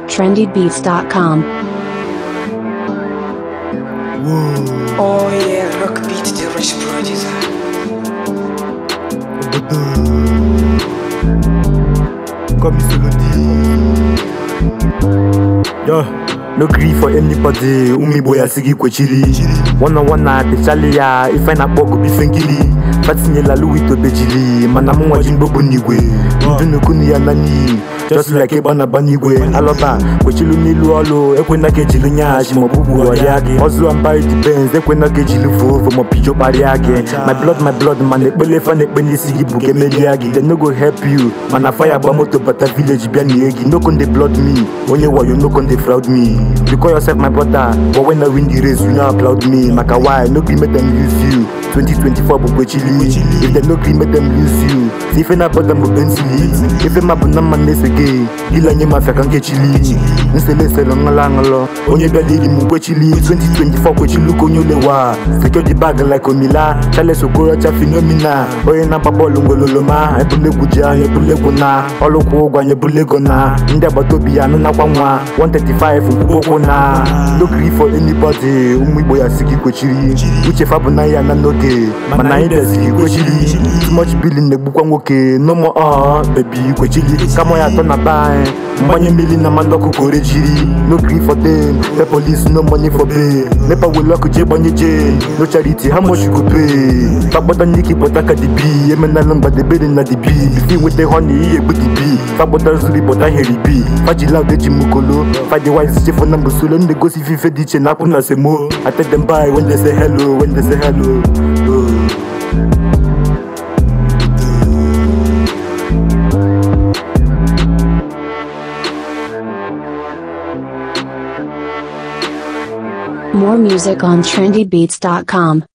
trendybeats.com. Oh yeah, rock beat the rich producer. Comme il se le dit. Yo, no gree for anybody. Umi boy asigi kwechiri. Wana wana techali ya ife na kpọkụ bife ngili. Fatinyela Louis Tobejili. Mana mụ nwa ji mgbogbo n'igwe. Ndụ n'okunu ya na n'iyi. Just like ịgba na agba n'igwe. Alọba kwechilu n'ilu ọlụ. Ekwena ka ejili nyashi ma ọbụbụ ọrịa gị. Ọzụ ambaghị the Benz. Ekwena ka ejili vovo ma pijo kparịa gị. My blood my blood mana ekpele fa na-ekpe n'isi gị bụ ka emelie gị. They no go help you. Mana fire gba moto bata village bịa nie gị. No con dey blood me. Onye wayo no con dey fraud me. You call yourself my brother. But when I win the race you no applaud me. Maka why? No gree make them use you. 2024 bụ kwechili. If they no gree make them use you. Si ife na-abọda m bensili. Ife ma bụ na mma na-ese gị. Gila nye mafia ka nkechili. Nsele sele ṅụlọ aṅụlọ. Onye bịala iri m kwechili. 2024 kwechili ka onye olewa. Secure the bag like Omila. Charles Okorocha Phenomena. Onye na-agba bọọlụ ngololoma. Ebulegwu ji anya ebulegwu na. Ọlụkwụ ụgwọ anya ebulego na. Ndị agbata obi ya anụnakwa nwa. 135 nkwụkwụ na. No gree for anybody. Ụmụ Igbo ya si gị kwechiri. Uche fa bụ na ya na n'oge. Mana anyị bịaziri kwechiri. Too much billing na-egbukwa nwoke. No more uh, baby kwechiri. Kama ya atọ na be anyị. Mgbanye mmiri na mmanụ ọkụ ka ore jiri. No gree for them. The police no money for pay. Nepa wele ọkụ jee gbanye jail. No charity how much you go pay. Fagbọta n'ike bọta ka dibi. Emenala mgbadebere na dibi. Bifi nweta honey ihe egbu dibi. Fagbọta zuri bọta heri bi. Fajila udeji mukolo. Fadi wise chefu na mbusolo. Ndị gosi ife dị iche na akwụ na semo. I tell them bye when they say hello. When they say hello. Oh. More music on trendybeats.com.